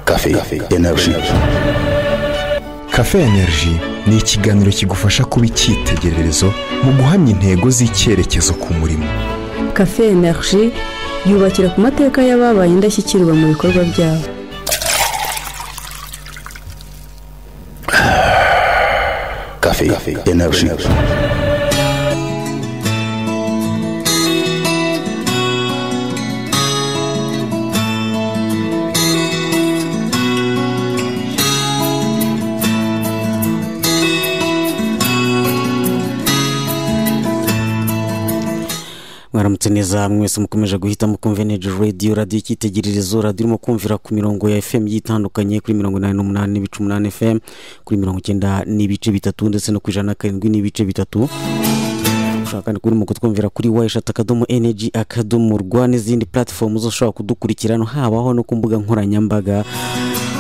Cafe Energy. Cafe Energy ni ikiganiro kigufasha kuba icyitegererezo mu guhamya intego z'icyerekezo ku murimo cafe energy yubakira ku mateka y'ababaye indashyikirwa mu bikorwa byabo Cafe Energy. mwaramutse neza mwese mukomeje guhitamo kumvenage radiyo radiyo icyitegererezo radiyo irimo kumvira ku mirongo ya fm igiye itandukanye kuri mirongo inani n'umunani n'ibice umunani fm kuri mirongo icyenda n'ibice bitatu ndetse no ku ijana na karindwi n'ibice bitatu ushobora kandi kuba urimo kutwumvira kuri wayishati akadomo energy akadomo rwa n'izindi puratifomu zose ushobora kudukurikirana habaho no ku mbuga nkoranyambaga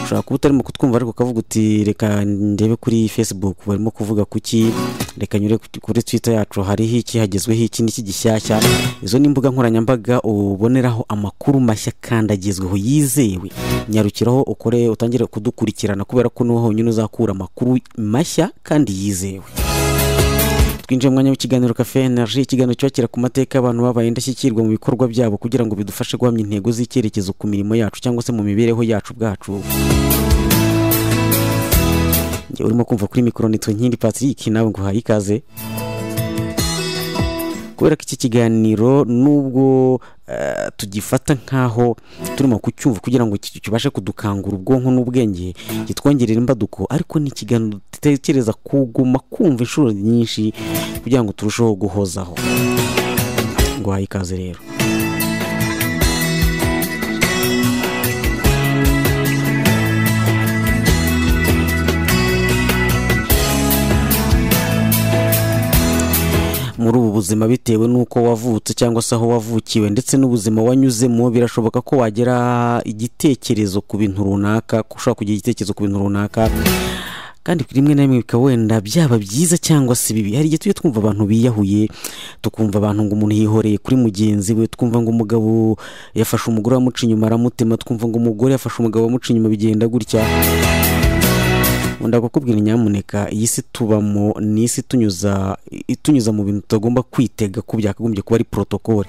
ushobora kuba utarimo kutwumva ariko ukavuga uti reka ndebe kuri facebook barimo kuvuga kuki reka nyure ku- kuri twitter yacu hariho iki hagezweho iki n'iki gishyashya izo ni imbuga nkoranyambaga uboneraho amakuru mashya kandi agezweho yizewe nyarukiraho ukore utangire kudukurikirana kubera ko niho honyine uzakura amakuru mashya kandi yizewe twinjiye mu mwanya w'ikiganiro kafe energy ikiganiro cyubakira ku mateka y'abantu babaye indashyikirwa mu bikorwa byabo kugira ngo bidufashe guhamya intego z'icyerekezo ku mirimo yacu cyangwa se mu mibereho yacu bwacu njye urimo kumva kuri mikoro nitwe nkindi patrick nawe ngo uhaye ikaze kubera ko iki kiganiro nubwo eh, tugifata nkaho turimo kucyumva kugira ngo ki- kibashe kudukangura ubwonko n'ubwenge kitwongerera imbaduko ariko ni ikiganiro dutekereza kuguma kumva inshuro nyinshi kugira ngo turusheho guhozaho ngo uhaye ikaze rero muri ubu buzima bitewe n'uko wavutse cyangwa se aho wavukiwe ndetse n'ubuzima wanyuzemo birashoboka ko wagera igitekerezo ku bintu runaka ko ushobora kugira igitekerezo ku bintu runaka kandi rimwe na rimwe bikaba wenda byaba byiza cyangwa se bibi hari igihe tujya twumva abantu biyahuye tukumva abantu ngo umuntu yihoreye kuri mugenzi we twumva ngo umugabo yafashe umugore wamuca inyuma aramutema twumva ngo umugore yafashe umugabo wamuca inyuma bigenda gutya wenda kukubwira nyamuneka iyi si tubamo ni isi itunyuza itunyuza mu bintu tutagomba kwitega ko byakagombye kuba ari porotokole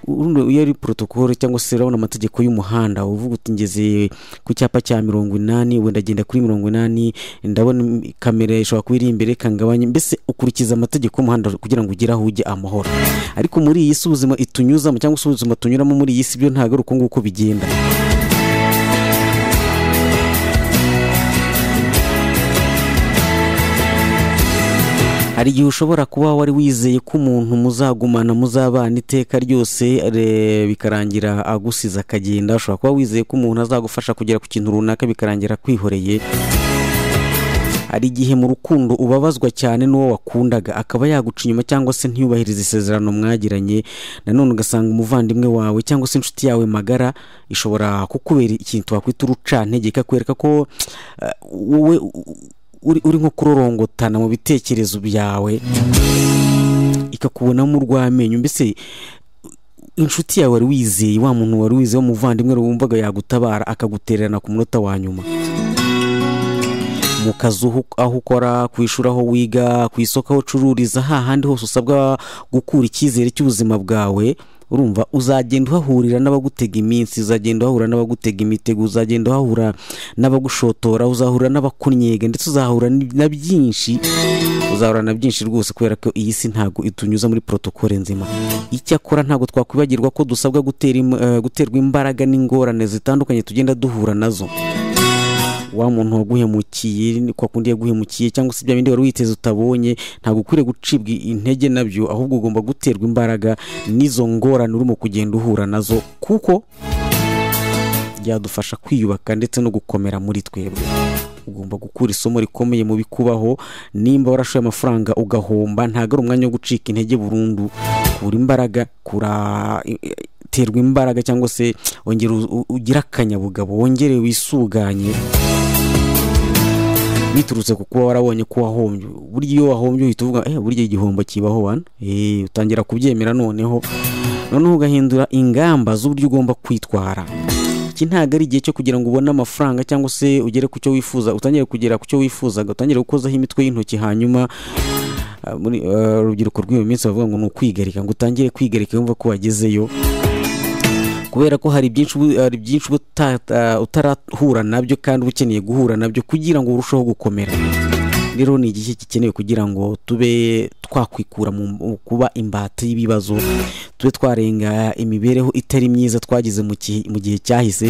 Urundi iyo ari porotokole cyangwa se urabona amategeko y'umuhanda uvuga uti ngeze ku cyapa cya mirongo inani wenda agenda kuri mirongo inani ndabona kamera ishobora kuba iri imbere ikangabanya mbese ukurikiza amategeko y'umuhanda kugira ngo ugere aho ujye amahoro ariko muri iyi si ubuzima itunyuzamo cyangwa se ubuzima tunyuramo muri iyi si byo ntabwo ari uko nguko bigenda hari igihe ushobora kuba wari wizeye ko umuntu muzagumana muzabana iteka ryose re- bikarangira agusize akagenda ushobora kuba wizeye ko umuntu azagufasha kugera ku kintu runaka bikarangira kwihoreye hari igihe mu rukundo ubabazwa cyane n'uwo wakundaga akaba yaguca inyuma cyangwa se ntiyubahirize isezerano mwagiranye nanone ugasanga umuvandimwe wawe cyangwa se inshuti yawe magara ishobora kukubera ikintu wakwita urucantege ikakwereka ko eh, wowe u- uri, uri nko kurorongotana mu bitekerezo byawe ikakubonamo urw'amenyo mbese inshuti yawe wari wizeye wa muntu wari wizeye w'umuvandimwe wumvaga yagutabara akagutererana ku munota wa nyuma mu kazi uhu- aho ukora ku ishuri aho wiga ku isoko aho ucururiza hahandi hose usabwa gukura icyizere cy'ubuzima bwawe urumva uzagenda uhahurira n'abagutega iminsi uzagenda uhahura n'abagutega imitego uzagenda uhahura n'abagushotora uzahura n'abakunyega ndetse uzahura ni- na byinshi uzahura na byinshi rwose kubera ko iyi si ntabwo itunyuza muri porotokole nzima icyakora ntabwo twakwibagirwa ko dusabwa gutera im- eh, guterwa imbaraga n'ingorane zitandukanye tugenda duhura nazo wa muntu waguhemukiye ni kwa kundi yaguhemukiye cyangwa se bya bindi wari witeze utabonye ntabwo ukwiriye gucibwa intege nabyo ahubwo ugomba guterwa imbaraga n'izo ngorane urimo kugenda uhura nazo kuko byadufasha kwiyubaka ndetse no gukomera muri twebwe ugomba gukura isomo rikomeye mu bikubaho nimba warashoye amafaranga ugahomba ntabwo ari umwanya wo gucika intege burundu kura imbaraga kura terwa imbaraga cyangwa se wongera u- u- ugire akanyabugabo wongere wisuganye biturutse ku kuba warabonye ko wahombye burya iyo wahombye uhita uvuga eh burya igihombo kibaho wana eh utangira kubyemera noneho noneho ugahindura ingamba z'uburyo ugomba kwitwara iki ntabwo ari igihe cyo kugira ngo ubone amafaranga cyangwa se ugere ku cyo wifuza utangire kugera ku cyo wifuzaga utangire gukozaho imitwe y'intoki hanyuma ah, muri ah, urubyiruko rw'iyo minsi bavuga ngo ni ukwigarika ngo utangire kwigarika wumva ko wagezeyo kubera ko hari byinshi ubu- hari byinshi uba uta- ah, utarahura nabyo kandi uba ukeneye guhura nabyo kugira ngo urusheho gukomera rero ni igihe gikenewe kugira ngo tube twakwikura mu mu kuba imbata y'ibibazo tube twarenga imibereho itari myiza twagize mu gihe- mu gihe cyahise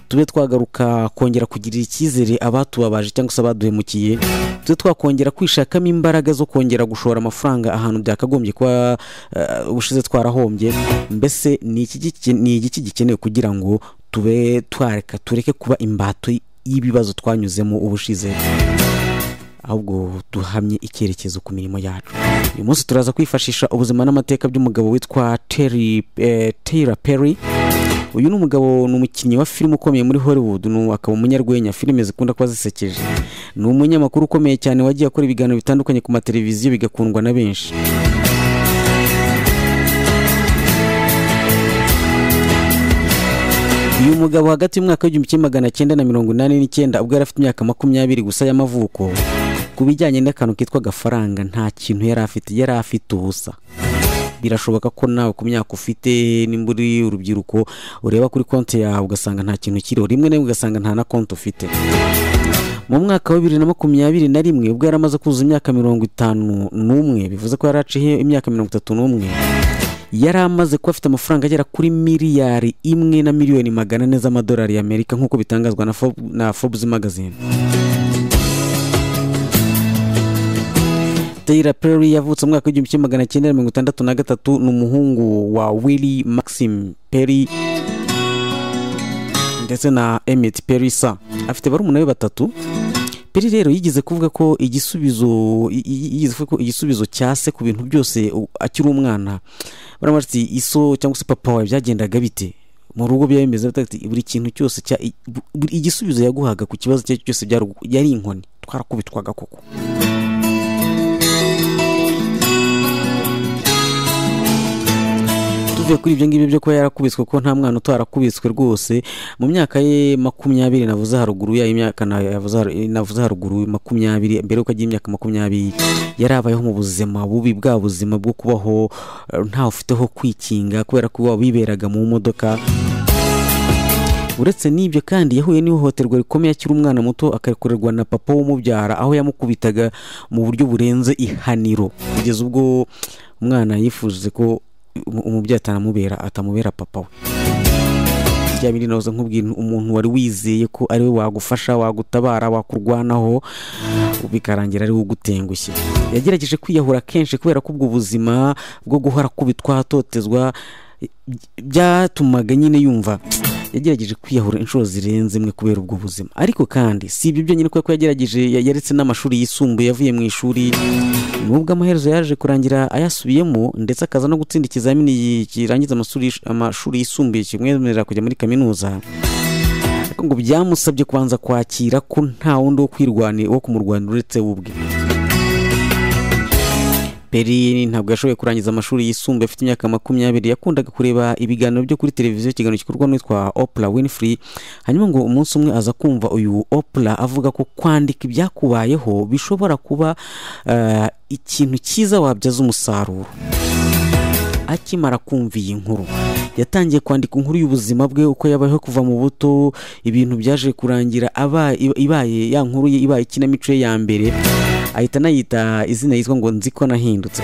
tube twagaruka kongera kugirira icyizere abatubabaje cyangwa se abaduhemukiye tube twakongera kwishakamo imbaraga zo kongera gushora amafaranga ahantu byakagombye kuba eh, ubushize twarahombye mbese ni iki gike- ni igiki gikenewe kugira ngo tube twareka tureke kuba imbato y'ibibazo twanyuzemo ubushize ahubwo duhamye icyerekezo ku mirimo yacu uyu munsi turaza kwifashisha ubuzima n'amateka by'umugabo witwa Terry eh, Tyler Perry uyu ni umugabo ni umukinnyi wa filime ukomeye muri Hollywood ni umu- akaba umunyarwenya filime zikunda kuba zisekeje ni umunyamakuru ukomeye cyane wagiye akora ibiganiro bitandukanye ku mateleviziyo bigakundwa na benshi uyu mugabo hagati y'umwaka w'igihumbi kimwe magana cyenda na mirongo inani n'icyenda ubwo yari afite imyaka makumyabiri gusa y'amavuko ku bijyanye n'akantu kitwa agafaranga nta kintu yari afite yari afite ubusa birashoboka ko nawe ku myaka ufite nimba uri urubyiruko ureba kuri konti yawe ugasanga nta kintu kiriho rimwe na rimwe ugasanga nta na konti ufite mu mwaka wa bibiri na makumyabiri na rimwe ubwo yari amaze kuzuza imyaka mirongo itanu n'umwe bivuze ko yari aciye imyaka mirongo itatu n'umwe yari amaze kuba afite amafaranga agera kuri miliyari imwe na miliyoni magana ane z'amadolari y'amerika nk'uko bitangazwa na Fob- na forbes magazine Taylor Perry yavutse mu mwaka w'igihumbi kimwe magana cyenda mirongo itandatu na gatatu ni umuhungu wa Willie Maxim Perry ndetse na Emmett Perry sa afite barumuna be batatu Perry rero yigeze kuvuga ko igisubizo i- i- yigeze kuvuga ko igisubizo cya se ku bintu byose u- akiri umwana baramubaza ati iso cyangwa se papa wawe byagendaga bite mu rugo byari bimeze bite?" Ati, buri kintu cyose cya i- bu- buri igisubizo yaguhaga ku kibazo icyo ari cyo cyose byari ugu- yari inkoni twarakubitwaga koko tuvuye kuri ibyo ngibyo byo kuba yarakubiswe ko nta mwana utarakubiswe rwose mu myaka ye makumyabiri navuze haruguru ya imyaka na- yavuze haru- navuze haruguru makumyabiri mbere yuko agira imyaka makumyabiri yari abayeho mu buzima bubi bwa buzima bwo kubaho eh, ntawe ufite ho kwikinga kubera ko waba wiberaga mu modoka uretse n'ibyo kandi yahuye n'ihohoterwa rikomeye akiri umwana muto akarekurerwa na papa w'umubyara aho yamukubitaga mu buryo burenze ihaniro kugeza ubwo umwana yifuje ko umu- umubyeyi atanamubera atamubera papa we bya bindi nahoze nkubwira umuntu wari wizeye ko ari we wagufasha wagutabara wakurwanaho bikarangira ari we ugutengushye yagerageje kwiyahura kenshi kubera ko ubwo buzima bwo guhora kubitwa ahatotezwa byatumaga nyine yumva yagerageje kwiyahura inshuro zirenze imwe kubera ubwo buzima ariko kandi si ibyo byonyine kuko yagerageje ya- yaretse n'amashuri yisumbuye yavuye mu ishuri nubwo amaherezo yaje kurangira ayasubiyemo ndetse akaza no gutsinda ikizamini yi- kirangiza amashuri amashuri yisumbuye kimwemerera kujya muri kaminuza ariko ngo byamusabye kubanza kwakira ko nta wundi wo kwirwanira wo kumurwanira uretse we ubwe Peri ntabwo yashoboye kurangiza amashuri yisumbuye afite imyaka makumyabiri yakundaga kureba ibiganiro byo kuri televiziyo ikiganiro gikorwa n'uwitwa Oprah Winfrey hanyuma ngo umunsi umwe aza kumva uyu Oprah avuga ko kwandika ibyakubayeho bishobora kuba eh, ikintu cyiza wabyaza umusaruro akimara kumva iyi nkuru yatangiye kwandika inkuru y'ubuzima bwe uko yabayeho kuva mu buto ibintu byaje kurangira aba- ibaye ya nkuru ye ibaye ikinamico ye ya mbere ahita anayita izina yitwa ngo nzi ko nahindutse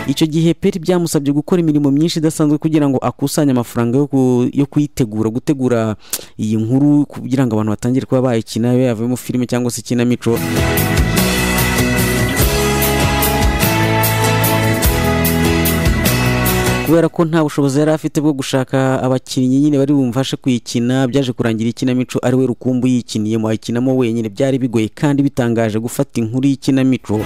icyo gihe peri byamusabye gukora imirimo myinshi idasanzwe kugira ngo akusanye amafaranga yo, ku- yo kuyitegura gutegura iyi nkuru kugira ngo abantu batangire kuba bayikina abe yavuyemo filime cyangwa se ikinamico kubera ko nta bushobozi yari afite bwo gushaka abakinnyi nyine bari bumfashe kuyikina byaje kurangira ikinamico ari we rukumbu yikiniyemo ayikinamo wenyine byari bigoye kandi bitangaje gufata inkuru y'ikinamico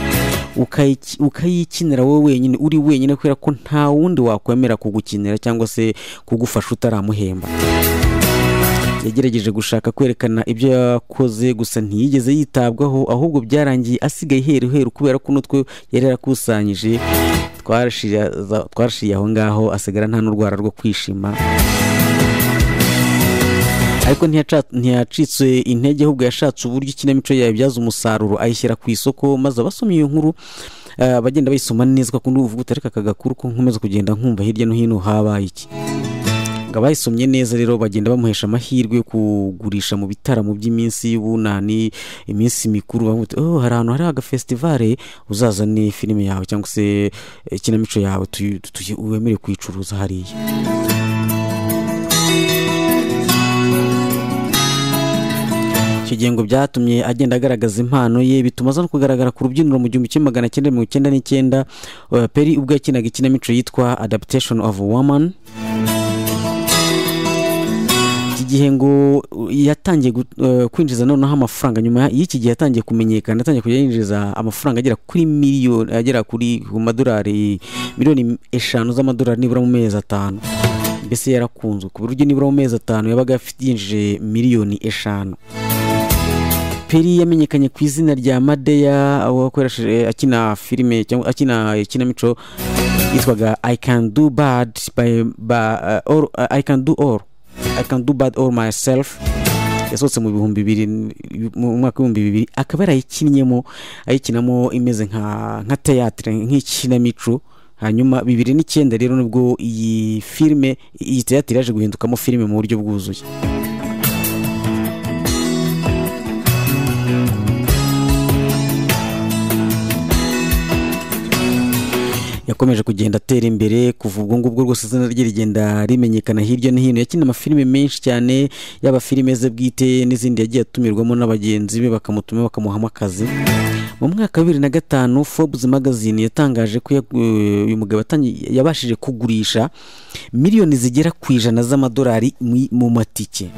ukayiki- ukayikinira wowe wenyine uri wenyine kubera ko nta wundi wakwemera kugukinira cyangwa se kugufasha utaramuhemba yagerageje gushaka kwerekana ibyo yakoze gusa ntiyigeze yitabwaho ahubwo byarangiye asigaye iheru heru kubera ko n'utwe yari yarakusanyije twarashiriza- twarashiriye aho ngaho asigara nta n'urwara rwo kwishima ariko ntiyaca- ntiyacitse intege ahubwo yashatse uburyo ikinamico yabibyaza umusaruro ayishyira ku isoko maze abasomye iyo nkuru eh, abagenda bayisoma neza kuko uvuga uti ariko aka gakuru ko nkomeza kugenda nkumva hirya no hino habaye iki ngo abayisomye neza rero bagenda bamuhesha amahirwe yo kugurisha mu bitaramo by'iminsi y'ubunani iminsi mikuru bavuga bati, oh, hari ahantu hari agafesitivale uzazane filime yawe cyangwa se ikinamico yawe tuyi- tuyi- wemere kuyicuruza hariya icyo gihe ngo byatumye agenda agaragaza impano ye bituma aza no kugaragara ku rubyiniro mu gihumbi kimwe magana cyenda mirongo icyenda n'icyenda eh, peri ubwo yakinaga ikinamico yitwa adaptation of woman iki gihe ngo uh, yatangiye gu- eh, kwinjiza noneho amafaranga nyuma y'iki gihe yatangiye kumenyekana yatangiye kujya yinjiza amafaranga agera kuri miliyoni agera kuri ku madolari miliyoni eshanu z'amadolari nibura mu mezi atanu mbese yarakunzwe ku buryo nibura mu mezi atanu yabaga afite- yinjije miliyoni eshanu peri yamenyekanye ku izina rya madeya aho yakoresheje akina filime cyangwa akina ikinamico yitwaga i can do bad by, by, uh, or, i can do all i can do bad all myself yasohotse mu bihumbi bibiri mu mwaka w'ibihumbi bibiri akaba yarayikinnyemo ayikinamo imeze nka nka teyatire nk'ikinamico hanyuma bibiri n'icyenda rero nibwo iyi filime iyi teyatire yaje guhindukamo filime mu buryo bwuzuye yakomeje kugenda atera imbere kuva ubwo ngubwo rwose izina rye rigenda rimenyekana hirya no hino yakina amafilime menshi cyane yaba filime ze bwite n'izindi yagiye atumirwamo n'abagenzi be bakamutuma bakamuhamo akazi mu mwaka wa bibiri na gatanu forbes magazine yatangaje ko ya- eh, uyu mugabo yatangi- yabashije kugurisha miliyoni zigera ku ijana z'amadolari mu- mu matike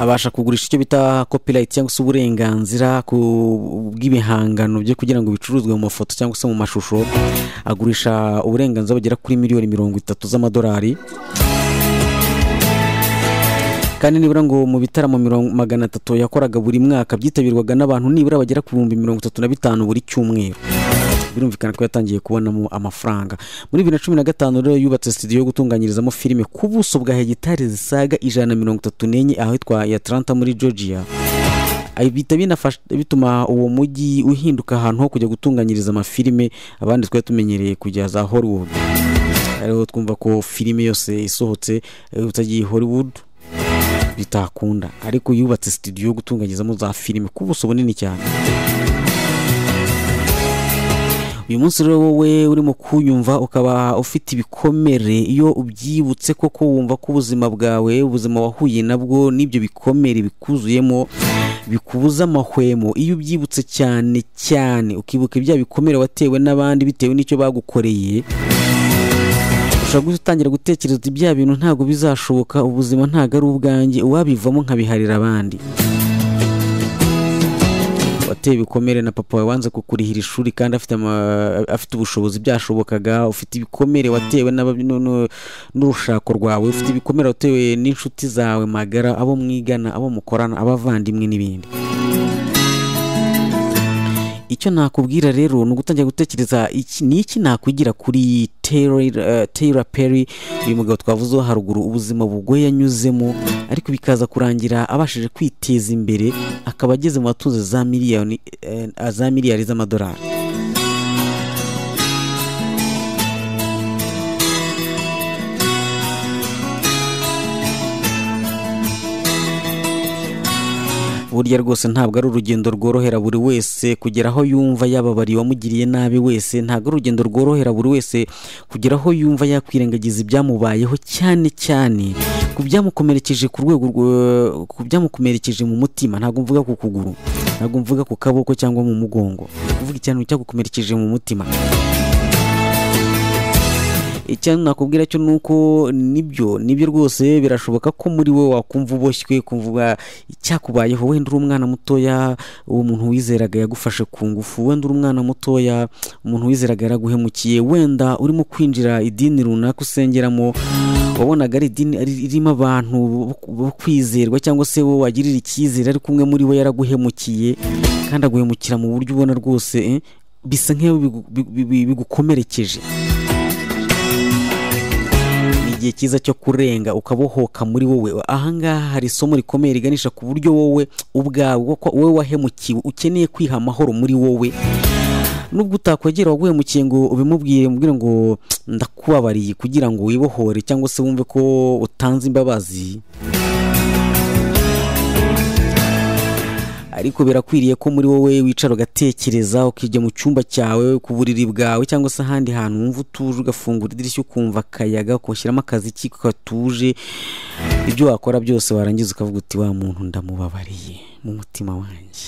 abasha kugurisha icyo bita copyright cyangwa se uburenganzira ku bw'ibihangano bye kugira ngo bicuruzwe mu mafoto cyangwa se mu mashusho agurisha uburenganzira bugera kuri miliyoni mirongo itatu z'amadolari kandi nibura ngo mu bitaramo mirongo- magana atatu yakoraga buri mwaka byitabirwaga n'abantu nibura bagera ku bihumbi mirongo itatu na bitanu buri cyumweru birumvikana ko yatangiye kubonamo amafaranga muri bibiri na cumi na gatanu rero yubatse studio yo gutunganyirizamo filime ku buso bwa hegitari zisaga ijana na mirongo itatu n'enye ahitwa ya Atlanta muri georgia Ay- bihita binafasha- bituma uwo mujyi uhinduka ahantu ho kujya gutunganyiriza amafilime abandi twari tumenyereye kujya za hollywood ariho twumva ko filime yose isohotse eh, utagiye hollywood bitakunda ariko yubatse studio yo gutunganyirizamo za filime ku buso bunini cyane uyu munsi rero wowe urimo kunyumva ukaba ufite ibikomere iyo ubyibutse koko wumva ko ubuzima bwawe ubuzima wahuye nabwo n'ibyo bikomere bikuzuyemo bikubuza amahwemo iyo ubyibutse cyane cyane ukibuka ibya bikomere watewe n'abandi bitewe n'icyo bagukoreye ushobora guhita utangira gutekereza uti bya bintu ntabwo bizashoboka ubuzima ntabwo ari ubwanjye uwabivamo nkabiharira abandi wateye ibikomere na papa wawe wanze kukurihira ishuri kandi afite ama- afite ubushobozi byashobokaga ufite ibikomere watewe n'aba- nu- nu- n'urushako rwawe ufite ibikomere watewe n'inshuti zawe magara abo mwigana abo mukorana abavandimwe n'ibindi icyo nakubwira rero ni ugutangira gutekereza iki ni iki nakwigira kuri Taylor, eh, Taylor Perry uyu mugabo twavuzeho haruguru ubuzima bugoye yanyuzemo ariko bikaza kurangira abashije kwiteza imbere akaba ageze mu batunze za miliyoni eh, za miliyari z'amadolari burya rwose ntabwo ari urugendo rworohera buri wese kugera aho yumva yababariye uwamugiriye nabi wese ntabwo ari urugendo rworohera buri wese kugera aho yumva yakwirengagiza ibyamubayeho cyane cyane ku byamukomerekeje ku rwego rwo- ku byamukomerekeje mu mutima ntabwo mvuga ku kuguru ntabwo mvuga ku kaboko cyangwa mu mugongo kuvuga ikintu cyagukomerekeje mu mutima icyo nakubwira cyo ni uko nibyo nibyo rwose birashoboka ko muri we wakumva uboshywe kumvuga icyakubayeho wenda uri umwana mutoya uwo muntu wizeraga yagufashe ku ngufu wenda uri umwana mutoya umuntu wizeraga yaraguhemukiye wenda urimo kwinjira idini runaka usengeramo wabonaga ari idini ari- irimo abantu bo- bo kwizerwa cyangwa se wowe wagirira icyizere ariko umwe muri bo yaraguhemukiye kandi aguhemukira mu buryo ubona rwose eh, bisa nk'iyo bigu- bigu- bigu- bigukomerekeje igihe cyiza cyo kurenga ukabohoka muri wowe ahangaha hari isomo rikomeye riganisha ku buryo wowe ubwawe ko wowe wahemukiwe ukeneye kwiha amahoro muri wowe nubwo utakwegera waguhemukiye ngo ubimubwire umubwire ngo ndakubabariye kugira ngo wibohore cyangwa se wumve ko utanze imbabazi ariko birakwiriye ko muri wowe wicara ugatekereza ukijya mu cyumba cyawe ku buriri bwawe cyangwa se ahandi hantu wumva utuje ugafungura idirishya ukumva akayaga ukashyiramo akaziki katuje ibyo wakora byose warangiza ukavuga uti wa muntu ndamubabariye mu mutima wanjye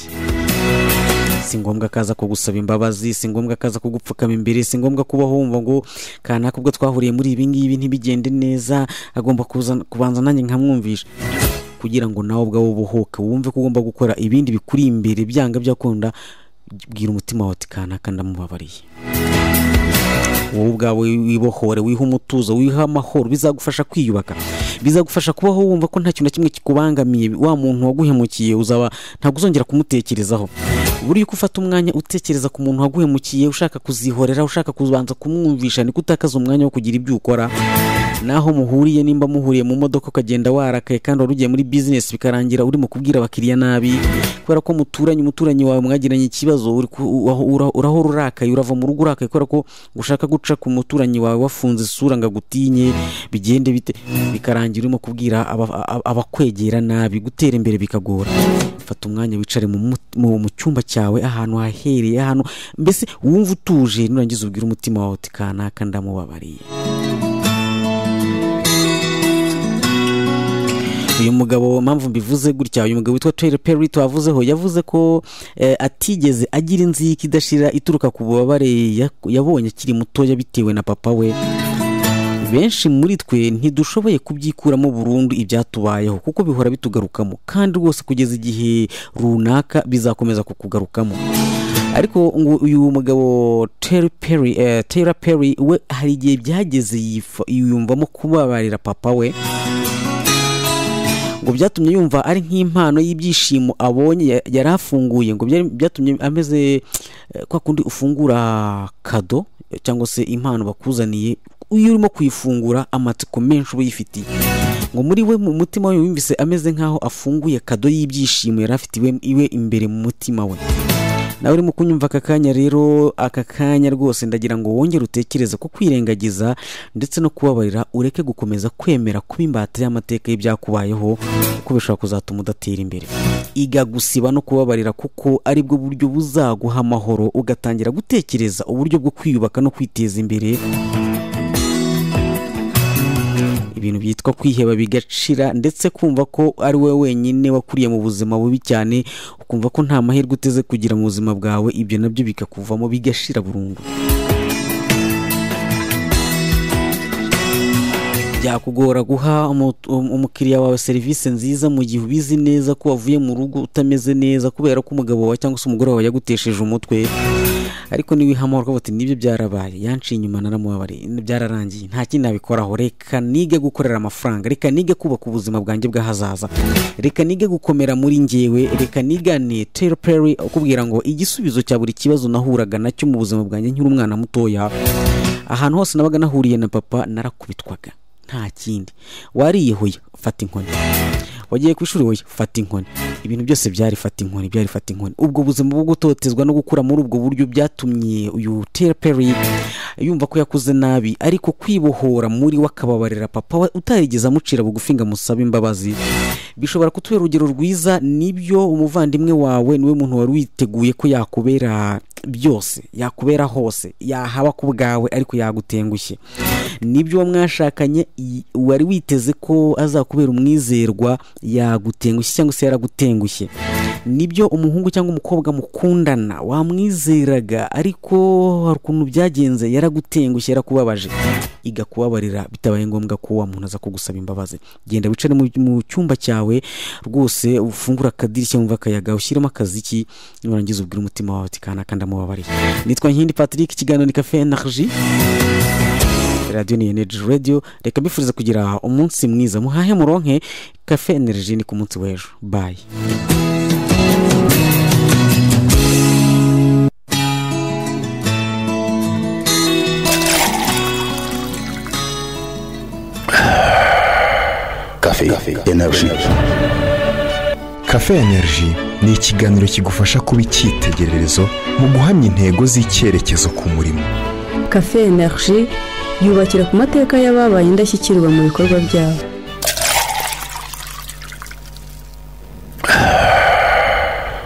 si ngombwa kaza kugusaba imbabazi si ngombwa kaza kugupfukama imbere si ngombwa kuba wumva ngo kanaka ubwo twahuriye muri ibi ngibi ntibigende neza agomba kuza- kubanza nanjye nkamwumvisha kugira ngo nawe ubwawe ubuhuke wumve ko ugomba gukora ibindi bikuri imbere byanga byakunda bwira umutima wawe uti kanaka ndamubabariye wowe ubwawe wibohore wiha umutuzo wiha amahoro bizagufasha kwiyubaka bizagufasha kubaho wumva ko nta kintu na kimwe kikubangamiye wa muntu waguhemukiye uzaba ntabwo uzongera kumutekerezaho buriya uko ufata umwanya utekereza ku muntu waguhemukiye ushaka kuzihorera ushaka kubanza kumwumvisha niko utakaza umwanya wo kugira ibyo ukora naho muhuriye nimba muhuriye mu modoka ukagenda warakaye kandi wari ugiye muri bizinesi bikarangira urimo kubwira abakiriya nabi kubera ko muturanye umuturanyi wawe mwagiranye ikibazo uri ku- ura- ura- urahora urakaye urava mu rugo urakaye kubera ko ushaka guca ku muturanyi wawe wafunze isura ngo agutinye bigende bite bikarangira urimo kubwira aba- aba- abakwegera nabi gutera imbere bikagora fata umwanya wicare mu mut- mu mu cyumba cyawe ahantu hahereye ahantu mbese wumva utuje nurangiza ubwire umutima wawe uti kanaka ndamubabariye uyu mugabo mpamvu mbivuze gutya uyu mugabo witwa Tyler Perry twavuzeho yavuze ko eh, atigeze agira inzika idashira ituruka ku bubabare yak- yabonye akiri mutoya bitewe na papa we benshi muri twe ntidushoboye kubyikuramo burundu ibyatubayeho kuko bihora bitugarukamo kandi rwose kugeza igihe runaka bizakomeza kukugarukamo ariko ngo uyu mugabo Terry Perry, eh, Tyler Perry we hari igihe byageze yifa- yiyumvamo kubabarira papa we ngo byatumye yumva ari nk'impano y'ibyishimo abonye ya- yari afunguye ngo byari- byatumye ameze eh, kwa kundi ufungura kado eh, cyangwa se impano bakuzaniye iyo urimo kuyifungura amatsiko menshi uba uyifitiye ngo muri we mu mutima we yumvise ameze nk'aho afunguye kado y'ibyishimo yari afite iwe- iwe imbere mu mutima we nawe urimo kunyumva aka kanya rero aka kanya rwose ndagira ngo wongere utekereze ko kwirengagiza ndetse no kubabarira ureke gukomeza kwemera kuba imbata y'amateka y'ibyakubayeho kuko bishobora kuzatuma udatera imbere iga gusiba no kubabarira kuko ari bwo buryo buzaguha amahoro ugatangira gutekereza uburyo bwo kwiyubaka no kwiteza imbere ibintu byitwa kwiheba bigacira ndetse kumva ko ari wowe wenyine wakuriye mu buzima bubi cyane ukumva ko nta mahirwe uteze kugira mu buzima bwawe ibyo nabyo bikakuvamo bigashira burundu byakugora guha umu- um- umukiriya wawe serivisi nziza mu gihe ubizi neza ko wavuye mu rugo utameze neza kubera ko umugabo wawe cyangwa se umugore wawe yagutesheje umutwe ariko niwiha amahoro ukavuga uti nibyo byarabaye yanciye inyuma naramubabariye byararangiye nta kindi nabikoraho reka nige gukorera amafaranga reka nige kubaka ubuzima bwanjye bw'ahazaza reka nige gukomera muri njyewe reka nigane Tyler Perry ukubwira ngo igisubizo cya buri kibazo nahuraga nacyo mu buzima bwanjye nkiri umwana mutoya ahantu hose nabaga nahuriye na papa narakubitwaga nta kindi wariye hoya fata inkoni wagiye ku ishuri hoya fata inkoni ibintu byose byari fata inkoni byari fata inkoni ubwo buzima bwo gutotezwa no gukura muri ubwo buryo byatumye uyu Tyler Perry yumva ko yakuze nabi ariko kwibohora muri we akababarira papa we utarigeze amucira bugufi ngo amusabe imbabazi bishobora kutubera urugero rwiza nibyo umuvandimwe wawe niwe muntu wari witeguye ko yakubera byose yakubera hose yahaba ku bwawe ariko yagutengushye nibyo uwo mwashakanye i- wari witeze ko azakubera umwizerwa yagutengushye cyangwa se yaragutengushye nibyo umuhungu cyangwa umukobwa mukundana wamwizeraga ariko hari ukuntu byagenze yaragutengushye yarakubabaje iga kubabarira bitabaye ngombwa ko wa muntu aza kugusaba imbabazi genda wicare mu- mu cyumba cyawe rwose ufungure akadirishya wumva akayaga ushyiremo akaziki nurangiza ubwira umutima wawe ati kanaka ndamubabariye nitwa nkindi patrick ikiganiro ni kafe na ji radiyo ni energy radio reka mbifuriza kugira umunsi mwiza muhahe muronke kafe energy ni ku munsi w'ejo bayi Café Énergie. kafe energy ni ikiganiro kigufasha kuba icyitegererezo mu guhamya intego z'icyerekezo ku murimo kafe energy yubakira ku mateka y'ababaye indashyikirwa mu bikorwa byabo